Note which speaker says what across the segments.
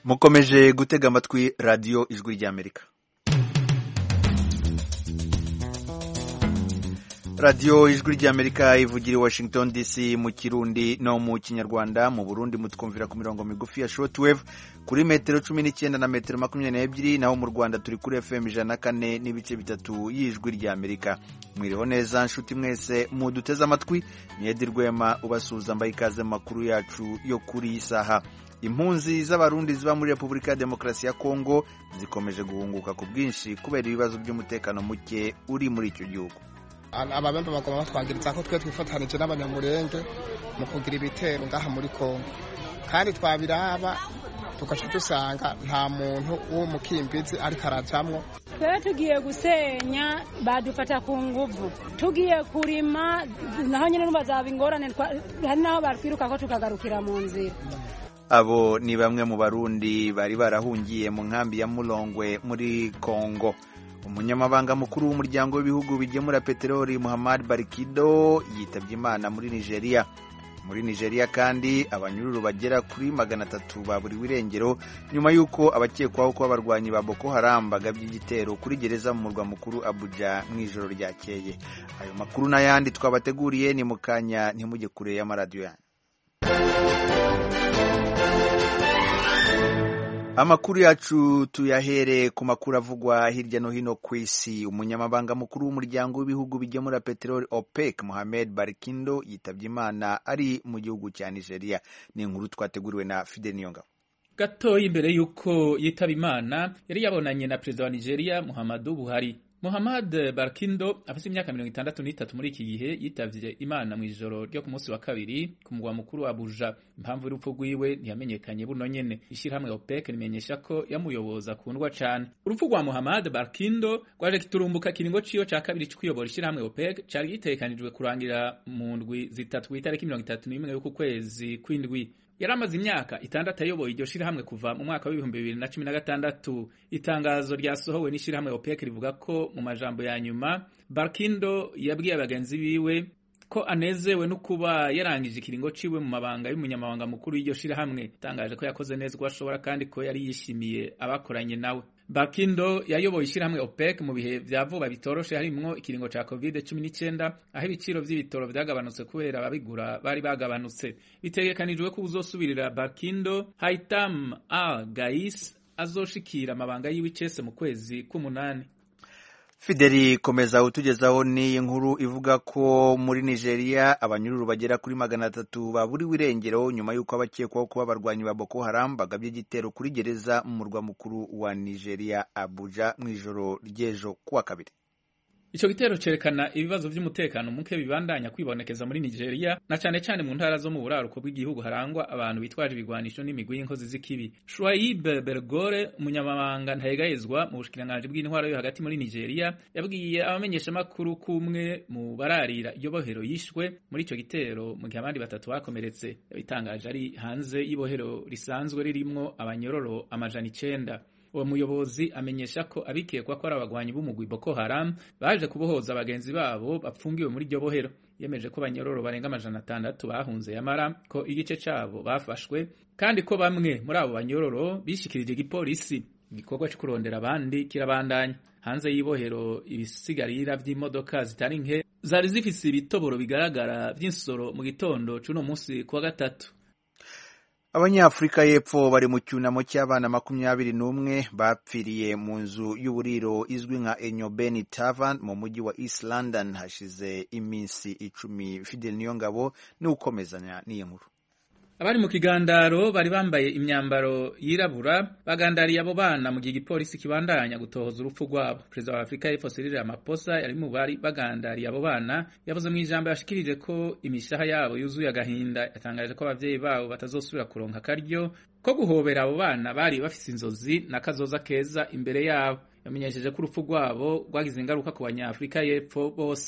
Speaker 1: mukomeje gutega amatwi radiyo ijwi ry'amerika radiyo ijwi ry'amerika ivugira i washington dc mu kirundi no mu kinyarwanda mu burundi mutwumvira ku mirongo migufi ya shortwave kuri metero cumi n'icyenda na metero makumyabiri n'ebyiri naho mu rwanda turi kuri fm ijana na kane n'ibice bitatu y'ijwi ry'amerika mwiriho neza nshuti mwese muduteze amatwi niyedi rwema ubasuhuza mbaye ikaze mu makuru yacu yo kuri iyi saha impunzi z'abarundi ziba muri repubulika ya demokarasi ya kongo zikomeje guhunguka ku bwinshi kubera ibibazo by'umutekano muke uri muri icyo gihugu
Speaker 2: ababembe bagomba batwangiriza ko twe twifatanije n'abanyamurenge mu kugira ibitero ngaha muri kongo kandi twabiraba tugaca dusanga nta muntu w'umukimbizi ariko arajamwo
Speaker 3: twe tugiye gusenya badufata ku nguvu tugiye kurima naho nyine n'ubazaba ingorane hari naho batwiruka ko tukagarukira mu nzira
Speaker 1: abo ni bamwe mu barundi bari barahungiye mu nkambi ya murongwe muri kongo umunyamabanga mukuru w'umuryango w'ibihugu bigemura peteroli muhammad barikido yitabye imana muri nigeria muri nigeria kandi abanyururu bagera kuri magana atatu baburiwe irengero nyuma y'uko abakekwaho kuba abarwanyi ba boko haram bagabye igitero kuri gereza mu murwa mukuru abuja mu ijoro ryakeye ayo makuru n'ayandi twabateguriye ni mu kanya ntimujye kure y'amaradiyo yanyu amakuru yacu tuyahere ku makuru avugwa hirya no hino ku isi umunyamabanga mukuru w'umuryango w'ibihugu bigemura peteroli opec mohamed barikindo yitabye imana ari mu gihugu cya nigeria ni inkuru twateguriwe na fide niyongabo
Speaker 4: gatoya imbere y'uko yitaba imana yari yabonanye na perezida wa nigeria muhammadu buhari Muhammad Barkindo afite imyaka mirongo itandatu n'itatu muri iki gihe yitavye Imana mu ijoro ryo ku munsi wa kabiri ku mugwa mukuru wa Abuja. Impamvu y'urupfu rwiwe ntiyamenyekanye buno nyene. Ishirahamwe OPEC rimenyesha ko yamuyoboza kundwa cane. Urupfu rwa Muhammad Barkindo rwaje kiturumbuka kiringo ciyo ca kabiri c'ukuyobora ishirahamwe OPEC cari gitegekanijwe kurangira mu ndwi zitatu kw'itariki mirongo itatu n'imwe y'uku kwezi kw'indwi yari amaze imyaka itandatu ayoboye iryo shirahamwe kuva mu mwaka w'ibihumbi bibiri na cumi na gatandatu itangazo ryasohowe n'ishirahamwe OPEC rivuga ko mu majambo ya nyuma Barkindo yabwiye abagenzi biwe ko anezewe no kuba yarangije ikiringo ciwe mu mabanga y'umunyamabanga mukuru y'iryo shirahamwe itangaje ko yakoze neza uko ashobora kandi ko yari yishimiye abakoranye nawe Barkindo yayoboye ishirahamwe OPEC mu bihe vya vuba bitoroshe harimwo ikiringo ca COVID-19 aho ibiciro vy'ibitoro vyagabanutse kubera ababigura bari bagabanutse bitegekanijwe ko uzosubirira Barkindo Haitam Al Gais azoshikira amabanga yiwe icese mu kwezi k'umunani
Speaker 1: Fideli komeza utugezaho ni inkuru ivuga ko muri Nigeria abanyururu bagera kuri magana atatu baburiwe irengero nyuma y'uko abakekwaho kuba abarwanyi ba Boko Haram bagabye igitero kuri gereza mu murwa mukuru wa Nigeria Abuja mu ijoro ry'ejo kuwa kabiri
Speaker 4: Ico gitero cerekana ibibazo vy'umutekano muke bibandanya kwibonekeza muri Nigeria na cane cane mu ntara zo mu buraruko bw'igihugu harangwa abantu bitwaje ibigwanisho n'imigwi y'inkozi z'ikibi. Shuaib Bergore umunyamabanga ntayegayezwa mu bushikiranganji bw'intwaro yo hagati muri Nigeria yabwiye abamenyesha makuru kumwe mu bararira iyo bohero yishwe muri ico gitero mu gihe abandi batatu bakomeretse yabitangaje ari hanze y'ibohero risanzwe ririmwo abanyororo amajana icenda uwo muyobozi amenyesha ko abikekwa ko ari abagwanyi b'umugwi Boko Haram baje kubohoza abagenzi babo bapfungiwe muri iryo bohero yemeje ko banyororo barenga amajana atandatu bahunze yamara ko igice cabo bafashwe kandi ko bamwe muri abo banyororo bishikirije igipolisi igikorwa cyo kurondera abandi kirabandanya hanze y'ibohero ibisigarira vy'imodoka zitari nke zari zifise ibitoboro bigaragara vy'insoro mu gitondo c'uno musi kuwa gatatu
Speaker 1: abanyafurika y'epfo bari mu cyunamo cy'abana makumyabiri n'umwe bapfiriye mu nzu y'uburiro izwi nka enyobeni tavern mu mujyi wa east london hashize iminsi icumi fidel niyongabo niwukomezanya n'iyi nkuru
Speaker 4: abari mu kigandaro bari bambaye imyambaro yirabura bagandariye abo bana mu gihe igipolisi kibandanya gutohoza urupfu rwabo perezida wa afurika y'epfo Cyril Ramaphosa yari mu bari bagandariye abo bana yavuze mu ijambo yashikirije ko imishaha yabo yuzuye agahinda yatangaje ko abavyeyi babo batazosubira kuronka akaryo ko guhobera abo bana bari bafise inzozi n'akazoza keza imbere yabo yamenyesheje ko urupfu rwabo rwagize ingaruka ku banyafurika y'epfo bose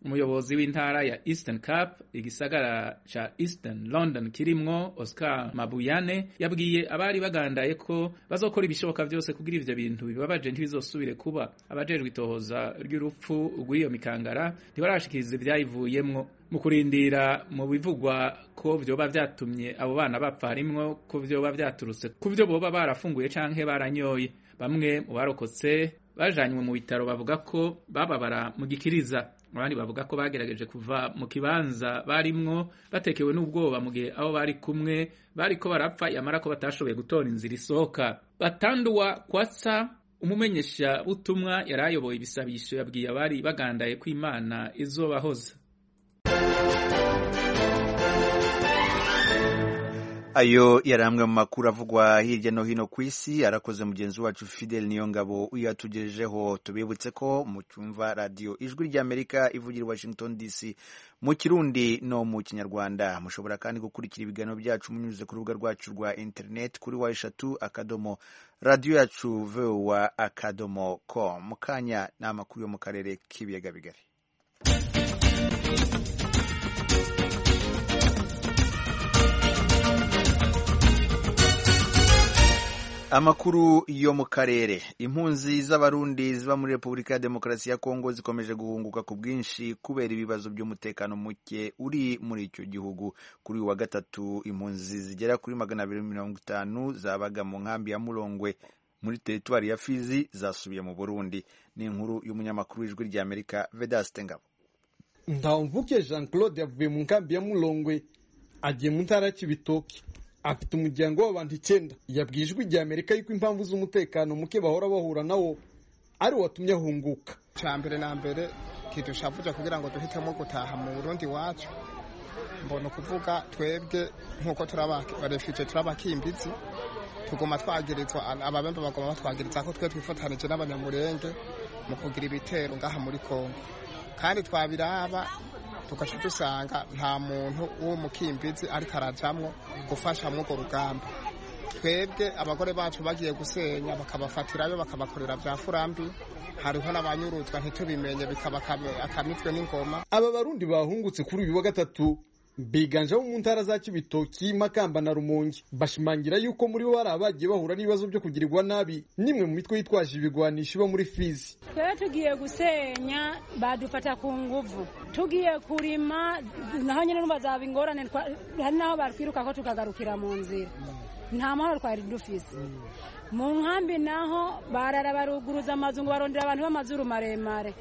Speaker 4: umuyobozi w'intara ya Eastern Cape igisagara ca Eastern London kirimwo Oscar Mabuyane yabwiye abari bagandaye ko bazokora ibishoboka byose kugira ivyo bintu bibabaje ntibizosubire kuba abajejwe itohoza ry'urupfu rw'iyo mikangara ntibarashikiriza ivyayivuyemwo mu kurindira mu bivugwa ko vyoba vyatumye abo bana bapfa harimwo ko vyoba vyaturutse ku vyo boba barafunguye canke baranyoye bamwe mu barokotse bajanywe mu bitaro bavuga ko bababara mu gikiriza abandi bavuga ko bagerageje kuva mu kibanza barimwo batekewe n'ubwoba mu gihe abo bari kumwe bariko barapfa yamara ko batashoboye gutora inzira isohoka batanduwa kwasa umumenyesha butumwa yari ayoboye ibisabisho yabwiye abari bagandaye ko imana izobahoza
Speaker 1: ayo yari amwe mu makuru avugwa hirya no hino ku isi arakoze mugenzi wacu fidel niyo ngabo uyatugejejeho tubibutse ko mu cyumva radiyo ijwi ry'amerika ivugira i washington dc mu kirundi no mu kinyarwanda mushobora kandi gukurikira ibiganiro byacu munyuze ku rubuga rwacu rwa interineti kuri wa eshatu akadomo radiyo yacu vowa akadomo com mu kanya ni amakuru yo mu karere k'ibiyaga bigari amakuru yo mu karere impunzi z'abarundi ziba muri repubulika ya demokarasi ya kongo zikomeje guhunguka ku bwinshi kubera ibibazo by'umutekano muke uri muri icyo gihugu kuri uyu wa gatatu impunzi zigera kuri magana abiri mirongo itanu zabaga mu nkambi ya murongwe muri teritwari ya fizi zasubiye mu burundi ni inkuru y'umunyamakuru w'ijwi ry'amerika vedaste ngabo
Speaker 5: ndamvuke jean claude yavuye mu nkambi ya murongwe agiye mu ntara ya kibitoki afite umuryango w'abantu icyenda yabwiye ijwi rya amerika yuko impamvu z'umutekano muke bahora bahura nawo ari watumye ahunguka
Speaker 2: cya mbere na mbere kidushavuja kugira ngo duhitemo gutaha mu burundi wacu mbona ukuvuga twebwe nk'uko turabarefije turabakimbizi tuguma twagirizwa ababembe bagoma batwagiriza ko twe twifatanije n'abanyamurenge mu kugira ibitero ngaha muri kongo kandi twabiraba tugaca dusanga nta muntu w'umukimbizi ariko arajamwo gufasha mw'urwo rugamba twebwe abagore bacu bagiye gusenya bakabafatirayo bakabakorera bya furambi hariho n'abanyuruzwa ntitubimenye bikaba akamitwe n'ingoma
Speaker 5: aba barundi bahungutse kuri uyu wa gatatu biganjemo mu ntara za kibitoki makamba na rumonge bashimangira yuko muri bo hari abagiye bahura n'ibibazo byo kugirirwa nabi nimwe mu mitwe yitwaje ibigwanisho iba muri fizi
Speaker 3: twebwe tugiye gusenya badufata ku nguvu tugiye kurima naho nyine numva zaba ingorane hari n'aho batwiruka ko tukagarukira mu nzira nta mahoro twari dufise mu nkambi naho barara baruguruza amazu ngo barondera abantu b'amazuru maremare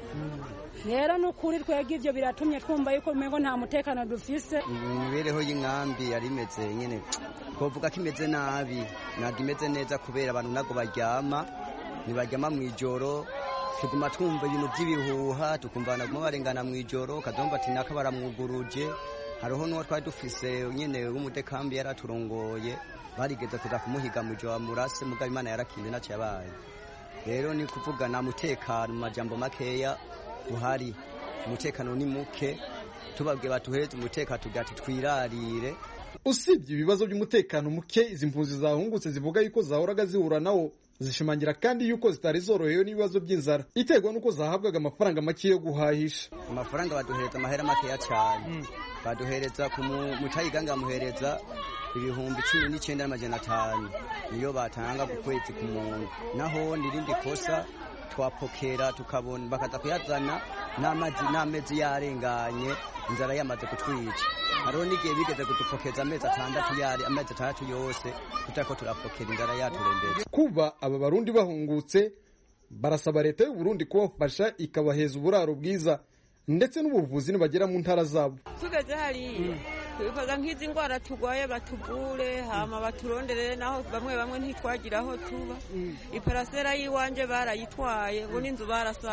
Speaker 3: rero ni ukuri twebwe ibyo biratumye twumva yuko umengo nta mutekano dufise
Speaker 6: imibereho y'inkambi yari imeze nyine twavuga ko imeze nabi ntabwo imeze neza kubera abantu ntabwo baryama ntibaryama mu ijoro tuguma twumva ibintu by'ibihuha tukumva banaguma barengana mu ijoro kazomba ati naka baramwuguruje hariho n'uwo twari dufise nyine w'umudekambi yaraturongoye barigeze kuza kumuhiga mu ijoro murase mugabo imana yarakinze ntacyo yabaye rero ni kuvuga nta mutekano mu majambo makeya uhari umutekano ni muke tubabwiye batuhereze umutekano tugira ati twirarire
Speaker 5: usibye ibibazo by'umutekano muke izi mpunzi zahungutse zivuga yuko zahoraga zihura nawo zishimangira kandi yuko zitari zorohewe n'ibibazo by'inzara iterwa n'uko zahabwaga amafaranga make yo guhahisha
Speaker 6: amafaranga baduhereza amahera makeya cyane baduhereza ku mucayiganga bamuhereza ibihumbi cumi n'icyenda n'amajana atanu niyo batanga ku kwezi ku muntu naho n'irindi kosa twapokera tukabona bakaza kuyazana n'amazi n'amezi yarenganye inzara yamaze kutwica hariho n'igihe bigeze kudupokeza amezi atandatu yari amezi atandatu yose tutariko turapokera inzara yaturembetse
Speaker 5: kuba aba barundi bahungutse barasaba leta y'u Burundi kubafasha ikabaheza uburaro bwiza ndetse n'ubuvuzi nibagera mu ntara zabo
Speaker 7: tugeze hariya twifuza nk'izi ndwara turwaye batuvure hama baturonderere naho bamwe bamwe ntitwagira aho tuba iparasera y'iwanjye barayitwaye ngo n'inzu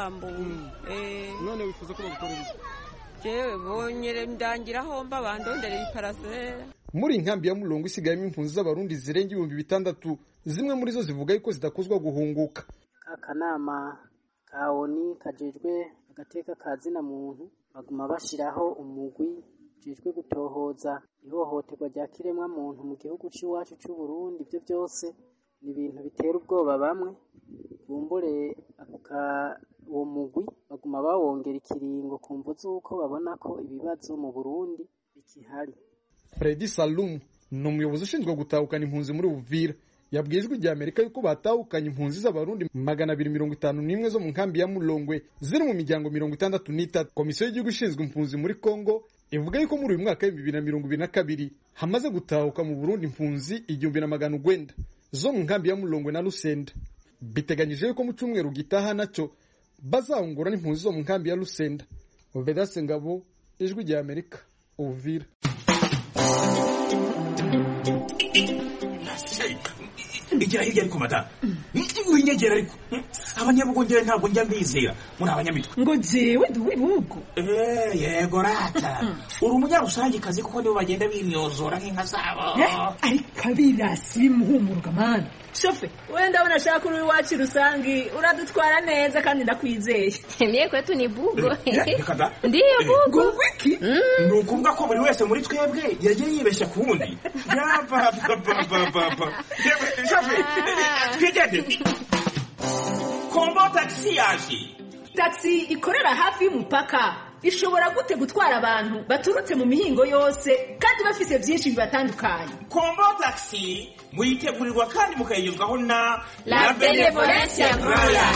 Speaker 7: barasambuye
Speaker 5: none wifuza ko bagukorera iki
Speaker 7: jewe bonyere ndangira aho mba bandonderera iparasera
Speaker 5: muri inkambi ya murongo isigayemo impunzi z'abarundi zirenga ibihumbi bitandatu zimwe muri zo zivuga yuko zidakozwa guhunguka
Speaker 8: akanama ka oni kajejwe agateka ka zina muntu baguma bashiraho umugwi ujejwe gutohoza ihohoterwa rya kiremwa muntu mu gihugu c'iwacu c'u Burundi ibyo byose ni ibintu bitera ubwoba bamwe bumbure uwo mugwi baguma bawongera ikiringo ku mvu z'uko babona ko ibibazo mu burundi bikihari
Speaker 5: Fredi Salum ni umuyobozi ushinzwe gutahukana impunzi muri Uvira yabwiye ijwi rya Amerika yuko batahukanye impunzi z'abarundi magana abiri mirongo itanu n'imwe zo mu nkambi ya Mulongwe ziri mu miryango mirongo itandatu n'itatu komisiyo y'igihugu ishinzwe impunzi muri Kongo ivuga yuko muri uyu mwaka w'ibihumbi bibiri na mirongo ibiri na kabiri hamaze gutahuka mu Burundi impunzi igihumbi na magana ugwenda zo mu nkambi ya Mulongwe na Lusenda biteganyije yuko mu cyumweru gitaha nacyo bazahungura n'impunzi zo mu nkambi ya Lusenda Vedaste Ngabo ijwi rya Amerika Uvira
Speaker 9: igira hirya ariko madamu winyegera ariko abanyabugongera ntabwo njya mbizera muri abanyamitwe
Speaker 10: ngo jewe ndi uw'ibihugu
Speaker 9: yego rata uri umunyarusangikazi kuko nibo bagenda bimyozora nk'inka zabo
Speaker 10: ariko abirasi bimuhumuruka mani shofe we ndabona ashaka uri iwacu rusangi uradutwara neza kandi ndakwizeye
Speaker 11: mie kwetu ni bugo
Speaker 9: reka da
Speaker 11: ndiyo bugo
Speaker 10: wiki
Speaker 9: ni ukuvuga ko buri wese muri twebwe yagiye yibeshya ku wundi yapapapapapa shofe twigende kombo tagisi yaje
Speaker 10: taxi ikorera hafi y'umupaka ishobora gute gutwara abantu baturutse mu mihingo yose kandi bafise byinshi bibatandukanye
Speaker 9: kombo tagisi muyitegurirwa kandi mukayigezwaho na
Speaker 11: La Benevolencia Royal.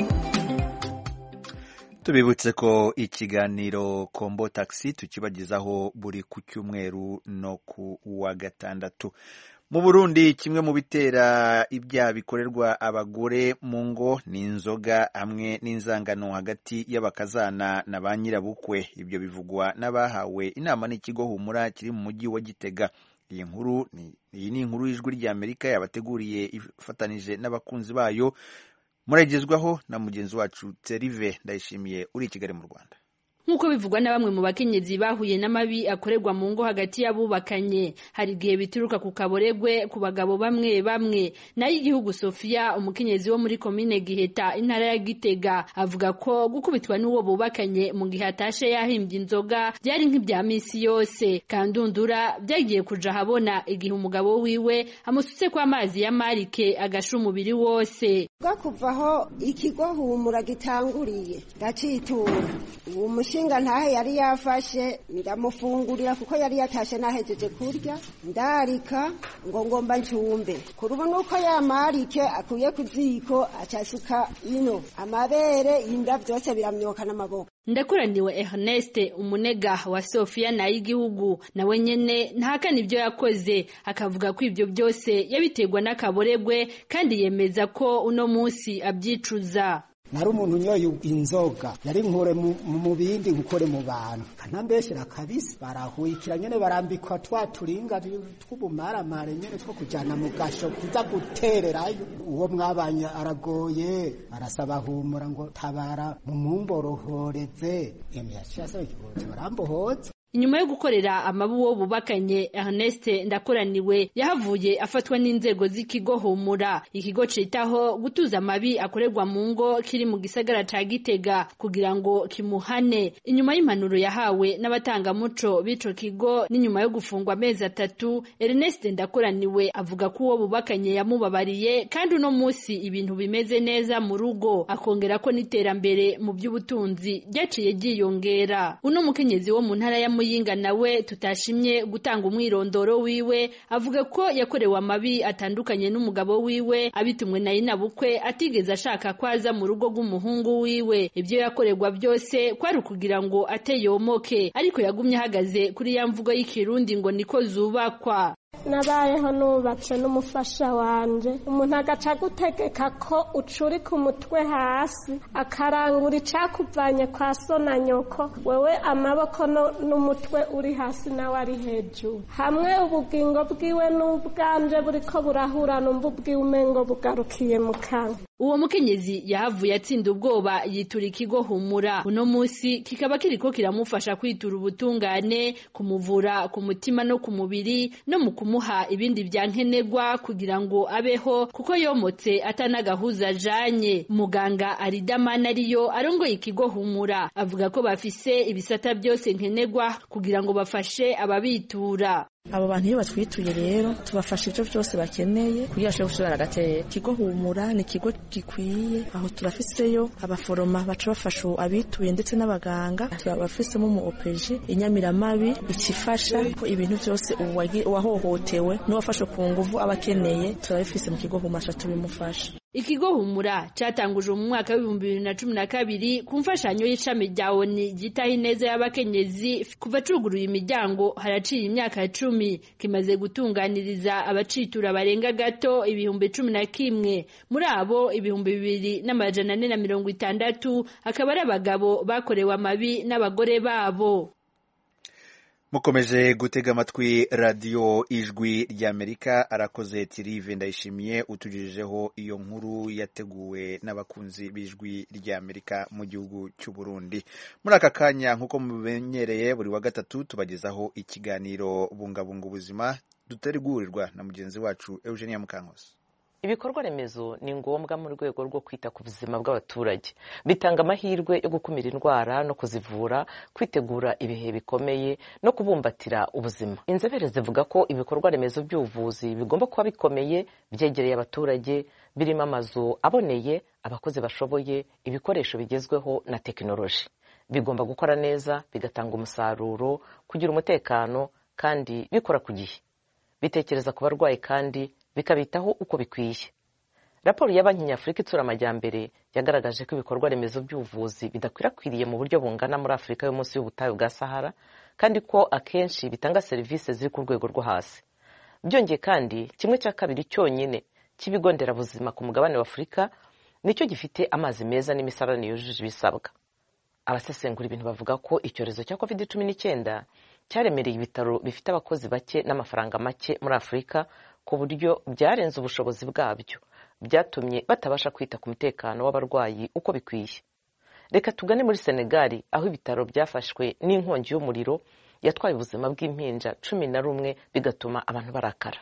Speaker 1: tubibutse ko ikiganiro kombo taxi tukibagezaho buri ku cyumweru no ku wa gatandatu mu burundi kimwe mu bitera ibyaha bikorerwa abagore mu ngo ni inzoga hamwe n'inzangano hagati y'abakazana na ba nyirabukwe ibyo bivugwa n'abahawe inama n'ikigo humura kiri mu mujyi wa gitega iyi nkuru ni iyi ni inkuru y'ijwi ry'amerika yabateguriye ifatanije n'abakunzi bayo muragezwaho na mugenzi wacu terive ndayishimiye uri i kigali mu rwanda
Speaker 12: nk'uko bivugwa na bamwe mu bakenyezi bahuye n'amabi akorerwa mu ngo hagati y'abubakanye hari igihe bituruka ku kaboregwe ku bagabo bamwe bamwe nayo igihugu sofia umukenyezi wo muri komine giheta intara ya gitega avuga ko gukubitwa n'uwo bubakanye mu gihe atashe yahimbye inzoga byari nk'ibya minsi yose kandundura byagiye kuja ahabona igihe umugabo wiwe amusutse ko amazi ya marike agasha umubiri wose
Speaker 13: kuvaho ikigo humura gitanguriye ndacitura uwo mushinga ntahe yari yafashe ndamufungurira kuko yari yatashe nahejeje kurya ndarika ngo ngomba ncumbe kuri ubu nuko ya marike akuye ku ziko acasuka ino amabere inda byose biramyoka n'amaboko
Speaker 12: ndakuraniwe Ernest umunega wa Sofia na y'igihugu nawe nyene ntahakana ibyo yakoze akavuga ko ibyo byose yabiterwa n'akaboregwe kandi yemeza ko uno munsi abyicuza
Speaker 14: nari umuntu unyoye inzoga yari nkure mu bindi nkukore mu bantu kanambeshyira kabisi barahuyikira nyene barambikwa twa turinga tw'ubumaramare nyene two kujana mu gasho kuza gutererayo uwo mwabanye aragoye arasaba humura ngo tabara mumumborohoreze emyashasaba ikibote barambohoza
Speaker 12: inyuma yo gukorera amabu wo bubakanye Ernest ndakoraniwe yahavuye afatwa n'inzego z'ikigo humura ikigo citaho gutuza amabi akorerwa mu ngo kiri mu gisagara ca Gitega kugira ngo kimuhane inyuma y'impanuro yahawe n'abatangamuco b'ico kigo n'inyuma yo gufungwa amezi atatu Ernest ndakoraniwe avuga ko uwo bubakanye yamubabariye kandi uno musi ibintu bimeze neza mu rugo akongera ko n'iterambere mu by'ubutunzi ryaciye ryiyongera uno mukenyezi wo mu ntara ya muyinga nawe tutashimye gutanga umwirondoro wiwe avuga ko yakorewe amabi atandukanye n'umugabo wiwe abitumwe na inabukwe atigeze ashaka ko aza mu rugo rw'umuhungu wiwe ibyo yakorerwa byose kwari ukugira ngo ateyomoke ariko yagumye ahagaze kuri ya mvugo y'ikirundi ngo niko zubakwa
Speaker 15: nabayeho nubatse n'umufasha wanje umuntu agaca gutegeka ko ucurika umutwe hasi akarangura icakuvanye kwa so na nyoko wewe amaboko n'umutwe uri hasi nawe ari hejuru hamwe ubugingo bwiwe n'ubwanje buriko burahura numva ubwiwe umengo bugarukiye mu kanwa
Speaker 12: uwo mukenyezi yahavuye atsinda ubwoba yitura ikigo humura uno munsi kikaba kiriko kiramufasha kwitura ubutungane kumuvura ku mutima no ku mubiri no mu kumuha ibindi bya nkenerwa kugira ngo abeho kuko yomotse atanagahuza ajanye muganga aridamana ariyo arongoye ikigo humura avuga ko bafise ibisata byose nkenerwa kugira ngo bafashe ababitura
Speaker 16: abo bantu iyo batwituye rero tubafasha ibyo byose bakeneye kugira bashobore gusubira agatera ikigo humura ni ikigo gikwiye aho turafiseyo abaforoma baca bafasha abituye ndetse n'abaganga turabafisemo umu opeji inyamiramabi ikifasha ko ibintu byose uwahohotewe n'uwafashwe ku nguvu aba akeneye turabifise mu kigo humura tubimufasha
Speaker 12: ikigo humura catangujwe mu mwaka w'ibihumbi bibiri na cumi na kabiri ku mfashanyo y'ishami rya oni ryitaho ineza y'abakenyezi kuva cuguruye imiryango haraciye imyaka cumi kimaze gutunganiriza abacitura barenga gato ibihumbi cumi na kimwe muri abo ibihumbi bibiri n'amajana ane na mirongo itandatu akaba ari abagabo bakorewe amabi n'abagore babo
Speaker 1: mukomeje gutega amatwi radiyo ijwi ry'amerika arakoze tirive ndayishimiye utugejejeho iyo nkuru yateguwe n'abakunzi b'ijwi ry'amerika mu gihugu cy'u Burundi muri aka kanya nk'uko mubimenyereye buri wa gatatu tubagezaho ikiganiro bungabunga ubuzima dutegurirwa na mugenzi wacu eugenia mukankusi
Speaker 17: ibikorwa remezo ni ngombwa mu rwego rwo kwita ku buzima bw'abaturage bitanga amahirwe yo gukumira indwara no kuzivura kwitegura ibihe bikomeye no kubumbatira ubuzima inzobere zivuga ko ibikorwa remezo by'ubuvuzi bigomba kuba bikomeye byegereye abaturage birimo amazu aboneye abakozi bashoboye ibikoresho bigezweho na tekinoloji bigomba gukora neza bigatanga umusaruro kugira umutekano kandi bikora ku gihe bitekereza ku barwayi kandi bikabitaho uko bikwiye raporo ya banki nyafurika itsura amajyambere yagaragaje ko ibikorwa remezo by'ubuvuzi bidakwirakwiriye mu buryo bungana muri afurika yo munsi y'ubutayu bwa sahara kandi ko akenshi bitanga serivisi ziri ku rwego rwo hasi byongeye kandi kimwe cya kabiri cyonyine cy'ibigo nderabuzima ku mugabane wa afurika nicyo gifite amazi meza n'imisarane yujuje ibisabwa abasesengura ibintu bavuga ko icyorezo cya covid cumi n'icyenda cyaremereye ibitaro bifite abakozi bake n'amafaranga make muri afurika ku buryo byarenze ubushobozi bwabyo byatumye batabasha kwita ku mutekano w'abarwayi uko bikwiye reka tugane muri senegali aho ibitaro byafashwe n'inkongi y'umuriro yatwaye ubuzima bw'impinja cumi na rumwe bigatuma abantu barakara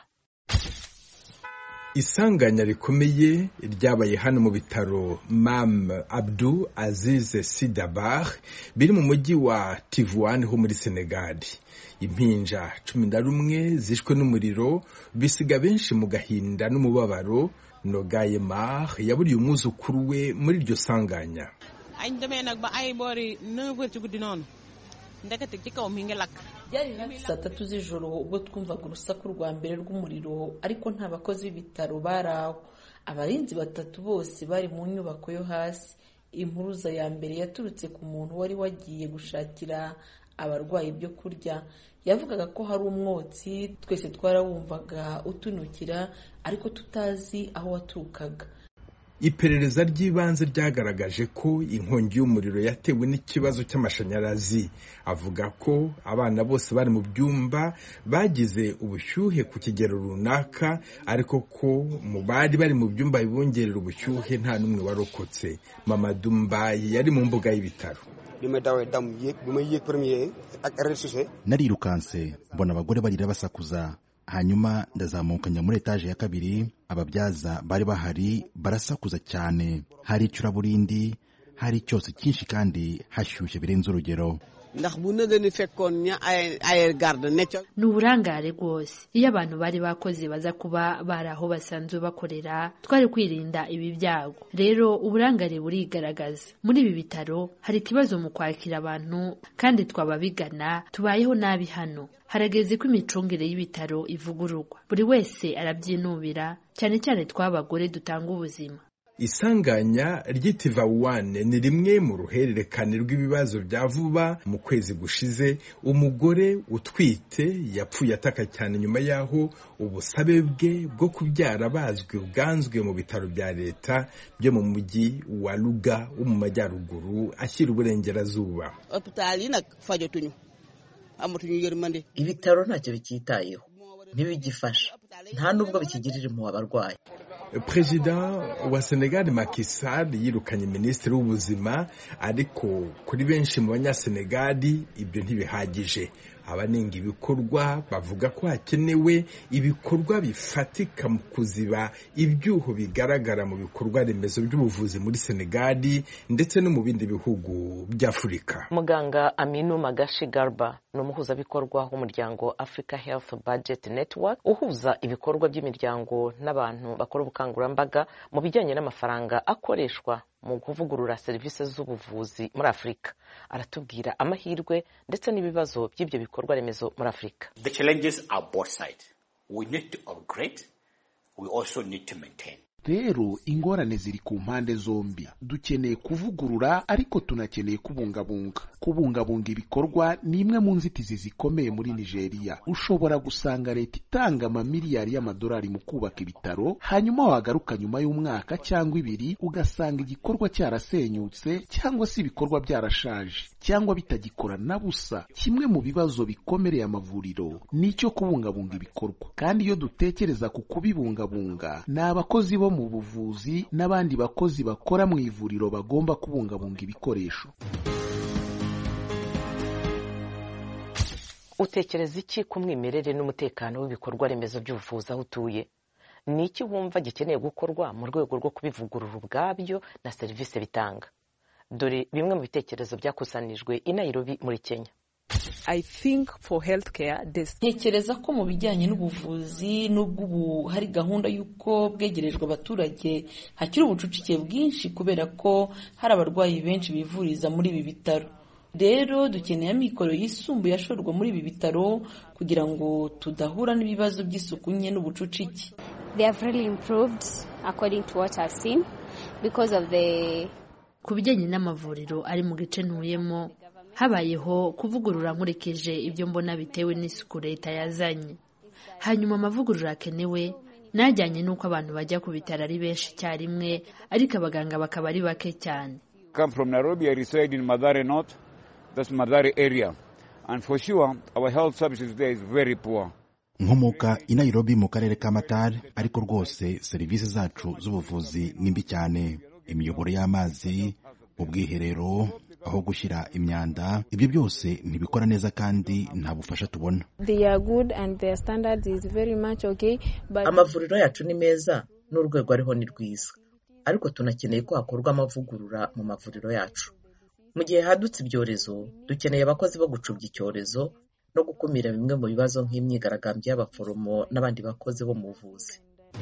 Speaker 18: isanganya rikomeye ryabaye hano mu bitaro mam abdu azize sidabar biri mu mujyi wa tivuan ho muri senegali impinja cumi na rumwe zishwe n'umuriro bisiga benshi mu gahinda n'umubabaro nogaye mar yaburiye umwuzukuru we muri iryo sanganya
Speaker 19: añ demee nag ba ay boori neuf heures ci guddi noonu ndekete ci kaw mi ngi lakk
Speaker 20: byari hafi saa tatu z'ijoro ubwo twumvaga urusaku rwa mbere rw'umuriro ariko nta bakozi b'ibitaro bari aho abarinzi batatu bose bari mu nyubako yo hasi impuruza ya mbere yaturutse ku muntu wari wagiye gushakira abarwayi ibyo kurya yavugaga ko hari umwotsi twese twarawumvaga utunukira ariko tutazi aho waturukaga
Speaker 18: iperereza ry'ibanze ryagaragaje ko inkongi y'umuriro yatewe n'ikibazo cy'amashanyarazi avuga ko abana bose bari mu byumba bagize ubushyuhe ku kigero runaka ariko ko mu bari bari mu byumba bibongerera ubushyuhe nta n'umwe warokotse mama dumbayi yari mu mbuga y'ibitaro
Speaker 21: bi ma dawee dam yéeg bi ma yéeg premier ak rez-de-chaussée
Speaker 22: narirukanse mbona abagore barira basakuza hanyuma ndazamuka njya muri etaje ya kabiri ababyaza bari bahari barasakuza cyane hari icuraburindi hari icyotsi cyinshi kandi hashyushye birenze urugero
Speaker 21: ndax bu nëgë ni fekkoon ña ay ay garde ne ca
Speaker 12: ni uburangare rwose iyo abantu bari bakoze baza kuba bari aho basanzwe bakorera twari kwirinda ibi byago rero uburangare burigaragaza muri ibi bitaro hari ikibazo mu kwakira abantu kandi twaba bigana tubayeho nabi hano harageze ko imicungire y'ibitaro ivugururwa buri wese arabyinubira cyane cyane tw'abagore dutanga ubuzima
Speaker 18: isanganya ry'itivawuwane ni rimwe mu ruhererekane rw'ibibazo bya vuba mu kwezi gushize umugore utwite yapfuye ataka cyane nyuma y'aho ubusabe bwe bwo kubyara bazwi bwanzwe mu bitaro bya leta byo mu mujyi wa ruga wo mu majyaruguru ashyira uburengerazuba
Speaker 21: hôpital yi nag fajatuñu amatuñu yërmande
Speaker 23: ibitaro ntacyo bicyitayeho ntibigifasha nta nubwo bikigirira impuhwe abarwayi
Speaker 18: perezida wa senegali Macky Sall yirukanye minisitiri w'ubuzima ariko kuri benshi mu banyasenegali ibyo ntibihagije abanenga ibikorwa bavuga ko hakenewe ibikorwa bifatika mu kuziba ibyuho bigaragara mu bikorwa remezo by'ubuvuzi muri senegali ndetse no mu bindi bihugu by'afurika
Speaker 17: muganga aminu magashi garba ni umuhuzabikorwa w'umuryango africa health budget network uhuza ibikorwa by'imiryango n'abantu bakora ubukangurambaga mu bijyanye n'amafaranga akoreshwa mu kuvugurura serivisi z'ubuvuzi muri afurika aratubwira amahirwe ndetse n'ibibazo by'ibyo bikorwa remezo muri afurika
Speaker 2: The challenges are both sides. We need to upgrade. We also need to maintain.
Speaker 3: rero ingorane ziri ku mpande zombi dukeneye kuvugurura ariko tunakeneye kubungabunga kubungabunga ibikorwa ni imwe mu nzitizi zikomeye muri nigeria ushobora gusanga leta itanga amamiliyari y'amadolari mu kubaka ibitaro hanyuma wagaruka nyuma y'umwaka cyangwa ibiri ugasanga igikorwa cyarasenyutse cyangwa se ibikorwa byarashaje cyangwa bitagikora na busa kimwe mu bibazo bikomereye amavuriro ni icyo kubungabunga ibikorwa kandi iyo dutekereza ku kubibungabunga ni abakozi bo mu buvuzi n'abandi bakozi bakora mu ivuriro bagomba kubungabunga ibikoresho
Speaker 17: utekereza iki ku mwimerere n'umutekano w'ibikorwa remezo by'ubuvuzi aho utuye ni iki wumva gikeneye gukorwa mu rwego rwo kubivugurura ubwabyo na serivisi bitanga dore bimwe mu bitekerezo byakusanijwe i Nairobi muri kenya
Speaker 20: ntekereza ko mu bijyanye n'ubuvuzi n'ubwo ubu hari gahunda y'uko bwegerejwe abaturage hakiri ubucucike bwinshi kubera ko hari abarwayi benshi bivuriza muri ibi bitaro rero dukeneye amikoro yisumbuye ashorwa muri ibi bitaro kugira ngo tudahura n'ibibazo by'isuku nke n'ubucucike
Speaker 12: ku bijyanye n'amavuriro ari mu gice ntuyemo habayeho kuvugurura nkurikije ibyo mbona bitewe n'isuku leta yazanye hanyuma amavugurura akenewe najyanye n'uko abantu bajya ku bitaro ari benshi icyarimwe ariko abaganga bakaba ari bake cyane
Speaker 4: come from Nairobi. I reside in Madare North. That's Madare area. And for sure, our health services there is very poor.
Speaker 22: nkomoka i nairobi mu karere ka matari ariko rwose serivisi zacu z'ubuvuzi ni mbi cyane imiyoboro y'amazi ubwiherero aho gushyira imyanda ibyo byose ntibikora neza kandi nta bufasha tubona
Speaker 23: amavuriro yacu ni meza n'urwego ariho ni rwiza ariko tunakeneye ko hakorwa amavugurura mu mavuriro yacu mu gihe hadutse ibyorezo dukeneye abakozi bo gucubya icyorezo no gukumira bimwe mu bibazo nk'imyigaragambyo y'abaforomo n'abandi bakozi bo mu buvuzi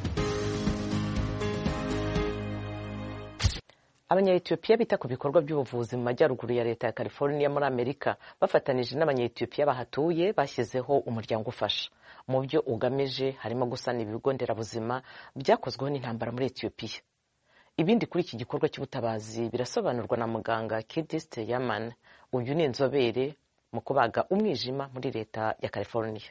Speaker 17: abanyayetiyopiya bita ku bikorwa by'ubuvuzi mu majyaruguru ya leta ya california muri amerika bafatanije n'abanyayetiyopiya bahatuye bashyizeho umuryango ufasha mu byo ugamije harimo gusana ibigo nderabuzima byakozweho n'intambara muri etiyopiya ibindi kuri iki gikorwa cy'ubutabazi birasobanurwa na muganga kidiste yaman uyu ni inzobere mu kubaga umwijima muri leta ya california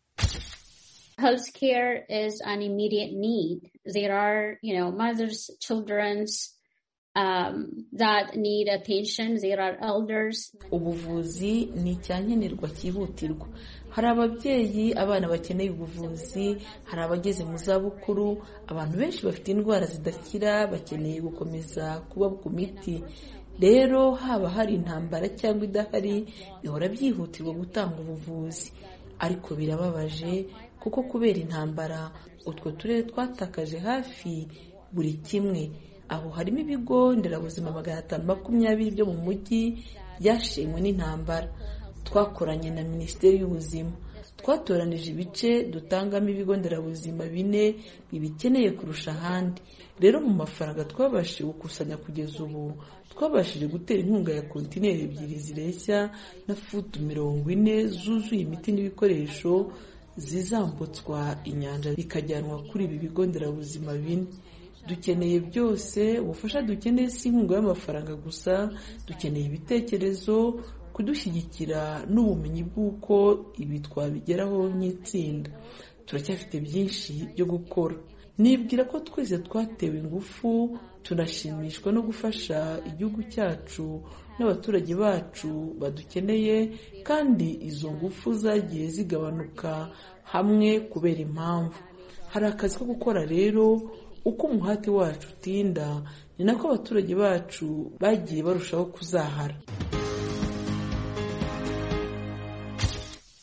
Speaker 24: Healthcare is an immediate need. There are, you know, mothers, children's um, that need attention. There are elders.
Speaker 20: ubuvuzi ni icyankenerwa cyihutirwa hari ababyeyi abana bakeneye ubuvuzi hari abageze mu zabukuru abantu benshi bafite indwara zidakira bakeneye gukomeza kuba ku miti rero haba hari intambara cyangwa idahari bihora byihutirwa gutanga ubuvuzi ariko birababaje kuko kubera intambara utwo turere twatakaje hafi buri kimwe aho harimo ibigo nderabuzima magana atanu makumyabiri byo mu mujyi byashenywe n'intambara twakoranye na minisiteri y'ubuzima twatoranije ibice dutangamo ibigo nderabuzima bine bibikeneye kurusha ahandi rero mu mafaranga twabashije gukusanya kugeza ubu twabashije gutera inkunga ya kontineri ebyiri zireshya na futu mirongo ine zuzuye imiti n'ibikoresho zizambutswa inyanja bikajyanwa kuri ibi bigo nderabuzima bine dukeneye byose ubufasha dukeneye si inkunga y'amafaranga gusa dukeneye ibitekerezo kudushyigikira n'ubumenyi bw'uko ibi twabigeraho nk'itsinda turacyafite byinshi byo gukora nibwira ko twese twatewe ingufu tunashimishwa no gufasha igihugu cyacu n'abaturage bacu badukeneye kandi izo ngufu zagiye zigabanuka hamwe kubera impamvu hari akazi ko gukora rero uko umuhati wacu utinda ni nako abaturage bacu bagiye barushaho kuzahara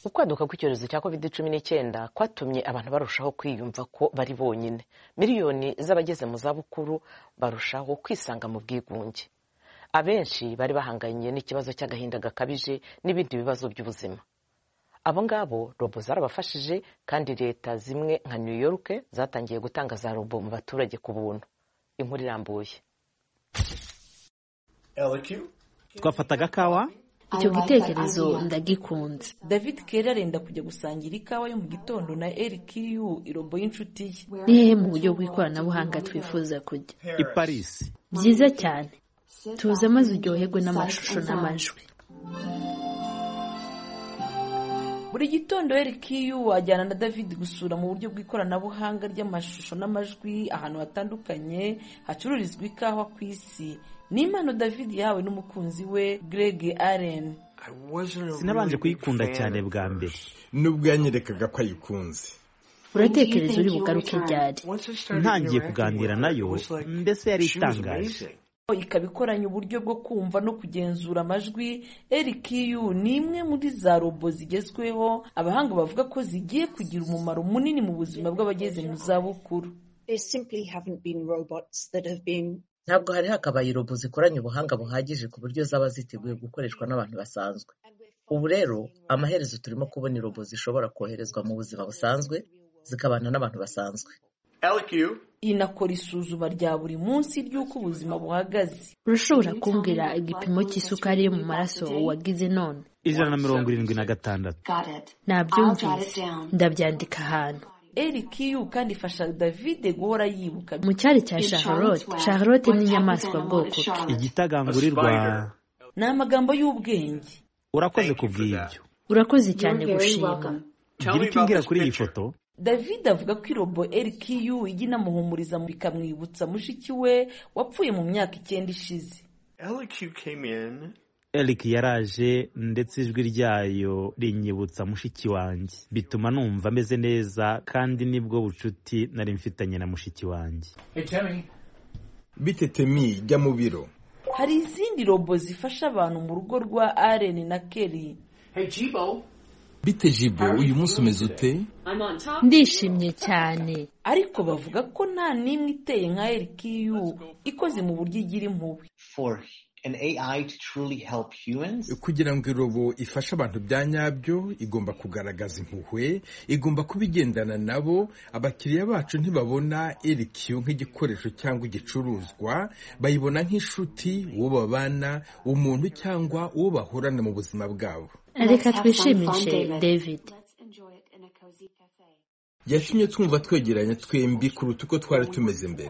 Speaker 17: ukwaduka kw'icyorezo cya covid cumi n'icyenda kwatumye abantu barushaho kwiyumva ko bari bonyine miliyoni z'abageze mu zabukuru barushaho kwisanga mu bwigunge abenshi bari bahanganye n'ikibazo cy'agahinda gakabije n'ibindi bibazo by'ubuzima abo ngabo robo zarabafashije kandi leta zimwe nka new york zatangiye gutanga za robo mu baturage ku buntu inkuru irambuye
Speaker 5: twafataga kawa
Speaker 6: icyo gitekerezo ndagikunze
Speaker 20: david kera arenda kujya gusangira ikawa yo mu gitondo na erikiyu irobo y'inshuti ye
Speaker 6: ni hehe mu buryo bw'ikoranabuhanga twifuza kujya
Speaker 5: i paris
Speaker 6: byiza cyane tuza maze uryoherwe n'amashusho n'amajwi
Speaker 20: buri gitondo erikiyu wajyana na david gusura mu buryo bw'ikoranabuhanga ry'amashusho n'amajwi ahantu hatandukanye hacururizwa ikawa ku isi ni impano david yahawe n'umukunzi we greg allen
Speaker 5: sinabanje kuyikunda cyane bwa mbere
Speaker 18: nubwo yanyerekaga ko ayikunze
Speaker 6: uratekereza uri bugaruke ryari
Speaker 5: ntangiye kuganira nayo mbese yari itangaje
Speaker 20: ikaba ikoranye uburyo bwo kumva no kugenzura amajwi erikiyu ni imwe muri za robo zigezweho abahanga bavuga ko zigiye kugira umumaro munini mu buzima bw'abageze mu zabukuru
Speaker 23: ntabwo hari hakabaye robo zikoranye ubuhanga buhagije ku buryo zaba ziteguye gukoreshwa n'abantu basanzwe ubu rero amaherezo turimo kubona robo zishobora koherezwa mu buzima busanzwe zikabana n'abantu basanzwe
Speaker 20: inakora isuzuma rya buri munsi ry'uko ubuzima buhagaze
Speaker 6: urashobora kumbwira igipimo cy'isukari yo mu maraso wagize none
Speaker 5: ijana na mirongo irindwi na gatandatu
Speaker 6: nabyumvise ndabyandika ahantu
Speaker 20: erikiyu kandi ifasha davide guhora yibuka
Speaker 6: mu cyari cya charlotte charlotte ni inyamaswa bwoko ki
Speaker 5: igitagangurirwa
Speaker 20: ni amagambo y'ubwenge
Speaker 5: urakoze kubw'ibyo
Speaker 6: urakoze cyane gushima
Speaker 5: gira icyo umbwira kuri iyi foto
Speaker 20: david avuga ko irobo erikiyu ijya inamuhumuriza bikamwibutsa mushiki we wapfuye mu myaka icyenda ishize
Speaker 5: eric yaraje ndetse ijwi ryayo rinyibutsa mushiki wanjye bituma numva ameze neza kandi nibwo bucuti nari mfitanye na mushiki wanjye
Speaker 18: bite temi jya mu biro
Speaker 20: hari izindi robo zifasha abantu mu rugo rwa aren na kelly
Speaker 18: bite jibo uyu munsi umeze ute
Speaker 6: ndishimye cyane
Speaker 20: ariko bavuga ko nta n'imwe iteye nka erikiyu ikoze mu buryo igira impuhwe
Speaker 18: kugira ngo irobo ifashe abantu bya nyabyo igomba kugaragaza impuhwe igomba kuba igendana nabo abakiriya bacu ntibabona erikiyo nk'igikoresho cyangwa igicuruzwa bayibona nk'inshuti uwo babana umuntu cyangwa uwo bahorana mu buzima bwabo
Speaker 6: reka twishimishe david
Speaker 18: yatumye twumva twegeranye twembi kuruta uko twari tumeze mbere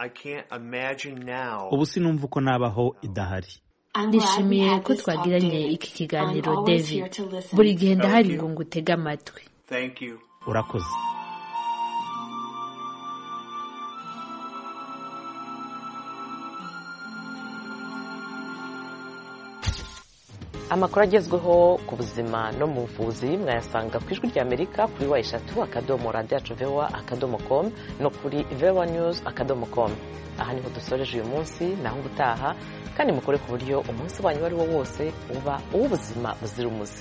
Speaker 5: ubu sinumva uko nabaho idahari
Speaker 6: ndishimiye ko twagiranye iki kiganiro david buri gihe ndahari ngo ngutege amatwi
Speaker 5: urakoze
Speaker 17: amakuru agezweho ku buzima no mu buvuzi mwayasanga ku ijwi ry'amerika kuri wa eshatu akadomo radiyo vewa akadomo komu no kuri vewa nyuzi akadomo komu aha niho dusoreje uyu munsi naho ubutaha kandi mukore ku buryo umunsi wanyu uwo ari wo wose uba uw'ubuzima buzira umuze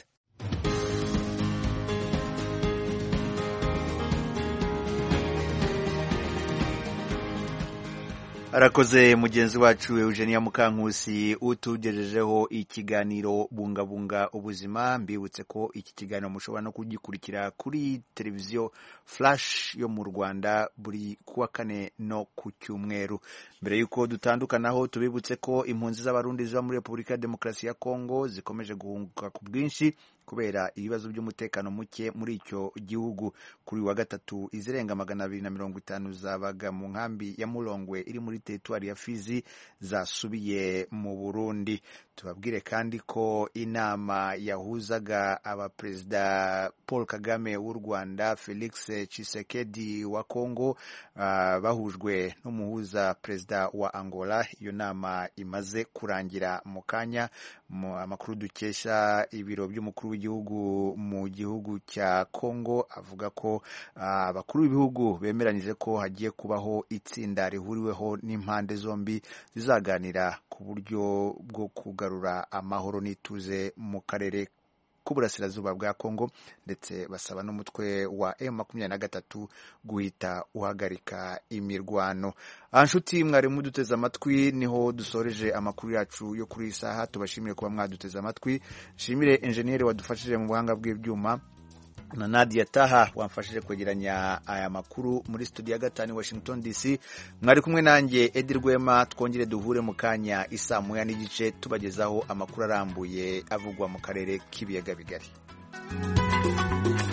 Speaker 1: arakoze mugenzi wacu eugenia mukankusi utugejejeho ikiganiro bungabunga ubuzima mbibutse ko iki kiganiro mushobora no kugikurikira kuri televiziyo flash yo mu rwanda buri kuwa kane no ku cyumweru mbere y'uko dutandukanaho tubibutse ko impunzi z'abarundi ziba muri repubulika ya demokarasi ya kongo zikomeje guhunguka ku bwinshi kubera ibibazo by'umutekano muke muri icyo gihugu kuri wa gatatu izirenga magana abiri na mirongo itanu zabaga mu nkambi ya murongwe iri muri teritwari ya fizi zasubiye mu burundi tubabwire kandi ko inama yahuzaga abaperezida paul kagame w'u rwanda felix Tshisekedi wa congo uh, bahujwe n'umuhuza perezida wa angola iyo nama imaze kurangira mu kanya amakuru dukesha ibiro by'umukuru w'igihugu mu gihugu cya congo avuga ko abakuru uh, b'ibihugu bemeranyije ko hagiye kubaho itsinda rihuriweho n'impande zombi zizaganira ku buryo bwo kugarura amahoro n'ituze mu karere k'uburasirazuba bwa kongo ndetse basaba n'umutwe wa m makumyabiri na gatatu guhita uhagarika imirwano aha nshuti mwari muduteze amatwi niho dusoreje amakuru yacu yo kuri iyi saha tubashimire kuba mwaduteze amatwi nshimire enjeniyeri wadufashije mu buhanga bw'ibyuma na Nadia Taha wamfashije kwegeranya aya makuru muri studio ya gatanu Washington DC mwari kumwe nanjye Edi Rwema twongere duhure mu kanya isaa moya n'igice tubagezaho amakuru arambuye avugwa mu karere k'ibiyaga bigari